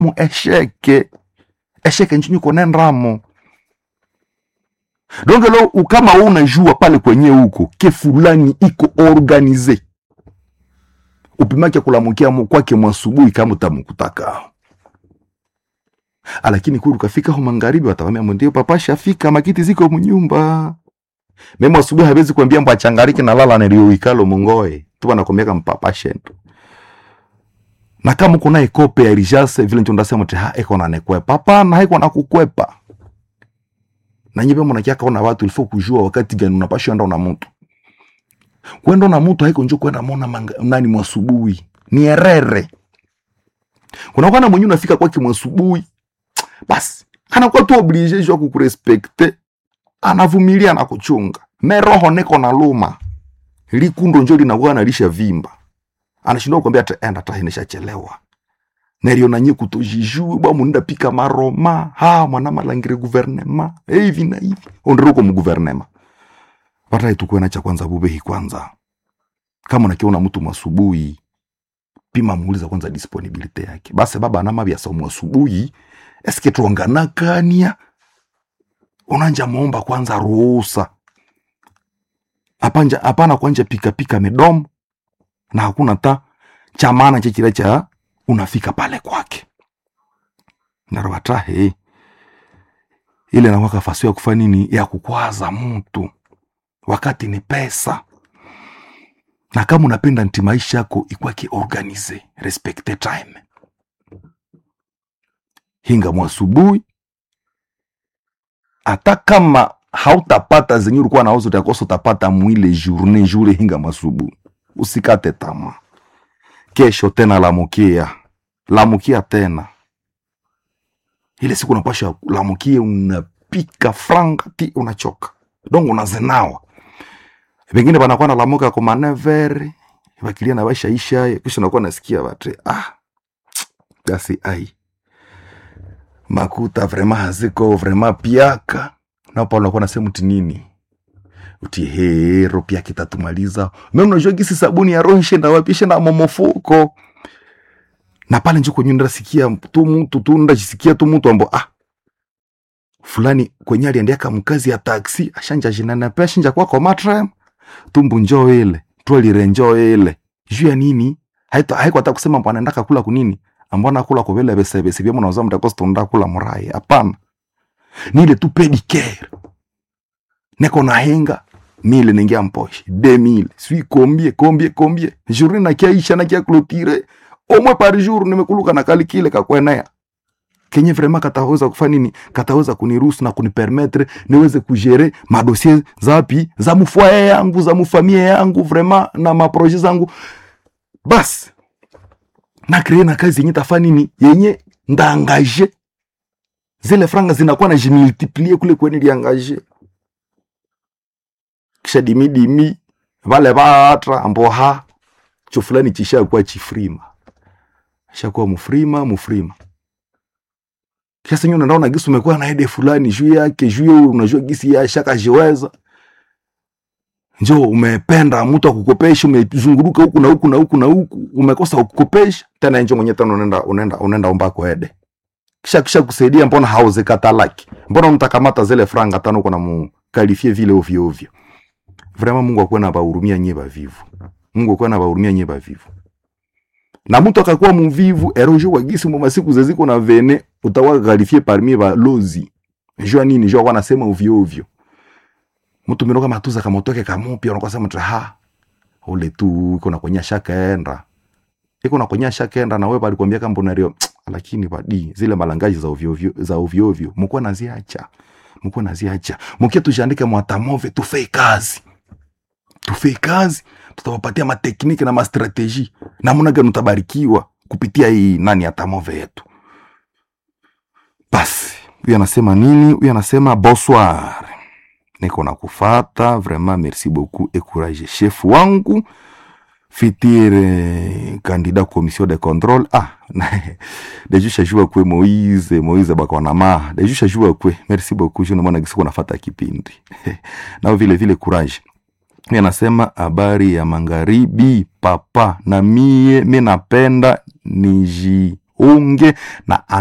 mu esheke esheke nchini konendramo donc lo kama wewe unajua pale kwenye huko ke fulani iko organize upimake kulamukia mu- kwake mwasubuhi kama utamkutaka lakini kuru kafika ho magharibi watawambia ndio papa shafika makiti ziko munyumba memo asubuhi hawezi kuambia mbo achangariki na lala nilioikalo mungoe tuba nakwambia mpapa shento na kama uko naye kope ya rijase vile ndio ndasema ti ha eko na nekwepa hapana haiko na kukwepa na nyibe mnakia kaona watu ilifo kujua wakati gani unapashwa enda na mtu kwenda na mtu haiko njo kwenda mona manga, nani mwasubuhi ni erere kuna kwana mwenye unafika kwake mwasubuhi basi anakuwa tu oblige jua kukurespekte anavumilia na kuchunga me roho neko na luma likundo njo linakuwa nalisha vimba anashindwa kukwambia ata enda ta ineshachelewa nerio nanye kutojijue bwa munenda pika maroma ha mwana malangire guvernema Eh, hivi na hivi ondiruko mu guvernema patai tukwena cha kwanza bubehi kwanza kama unakiona mtu mwasubuhi pima muuliza kwanza disponibilite yake basi baba anama vya somo asubuhi eske tuanganakania unanja muomba kwanza ruhusa apanja hapana kwanja pikapika midomo na hakuna ta cha maana chechile cha unafika pale kwake narwatahe ile nawaka faso ya kufa nini ya kukwaza mtu wakati ni pesa na kama unapenda nti maisha yako ikwake organize respecte time hinga mwasubuhi hata kama hautapata zenye ulikuwa nauzo utakosa utapata mwile journe jure hinga mwasubuhi usikate tama kesho tena lamukia lamukia tena ile siku unapasha lamukia unapika franga ti unachoka donc unazenawa vengine vanakuwa nalamuka kwa manevere vakilia na vaishaisha kisha nakuwa nasikia vatre ah basi ai makuta vrema haziko vrema piaka napo unakuwa nasema uti nini uti he ro piaka itatumaliza me unajua gisi sabuni ya roho ishenda wapi ishenda momofuko na pale njo kwenye ndasikia tu mtu tu ndajisikia tu mtu ambo ah fulani kwenye aliendeka mkazi ya taksi ashanja jinanapea shinja kwako matrem tumbu njoo ile twelire njoo ile juu ya nini haito haiko hata kusema mbona ndaka kula kunini ambona kula kwa vile bese bese bia mnauza mtakosa tunda kula murai hapana ni ile tu pedicare neko na henga mile ningia mposhi de mille sui combien combien combien journée na kia isha na kia clôturer au moins par jour nimekuluka na kali kile kakwenea kenye vraiment kataweza kufanya nini kataweza kuniruhusu na kunipermettre niweze kugere madossier zapi za mfoye yangu za mfamie yangu vraiment na maproje zangu basi na kree na kazi yenye tafanya nini yenye ndaangaje zile franga zinakuwa na jimultiplie kule kweni liangaje kisha dimidimi vale vatra amboha cho fulani chishakuwa chifrima shakuwa mufrima mufrima kiasi nyo naona gisi umekuwa na ede fulani juu yake juu ya unajua gisi ya shaka jiweza njo umependa mtu akukopesha umezunguruka huku na huku na huku na huku umekosa kukopesha tena njo mwenye tena unaenda unaenda unaenda ombako ede kisha kisha kusaidia mbona hauzekatalaki mbona mtakamata zile franga tano uko na mukalifie vile ovyo ovyo vraiment Mungu akuwe na bahurumia nyie bavivu Mungu akuwe na bahurumia nyie bavivu na mtu akakuwa muvivu erojo kwa gisi mu masiku zeziko na vene utakuwa kalifie parmi balozi jua nini jua kwa nasema ovyo ovyo mtu minoka matuza kamotoke kamupya unakuwa sema ha ule tu iko na kwenye shaka enda iko na kwenye shaka enda na wewe alikwambia kama unario lakini badi zile malangaji za ovyo ovyo za ovyo ovyo mko naziacha mko naziacha mkia tujandike mwatamove tufei kazi tufei kazi tutawapatia matekniki na mastrateji namna gani utabarikiwa kupitia hii nani ya tamove yetu basi huyu anasema nini huyu anasema bonsoir niko na kufata vraiment merci beaucoup et courage chef wangu fitir eh, candidat commission de contrôle ah dejusha jua kwe moise moise bakwanama dejusha jua kwe merci beaucoup je namona gisi kunafata kipindi nao vile vile courage mi anasema habari ya magharibi papa na mie mi napenda niji unge na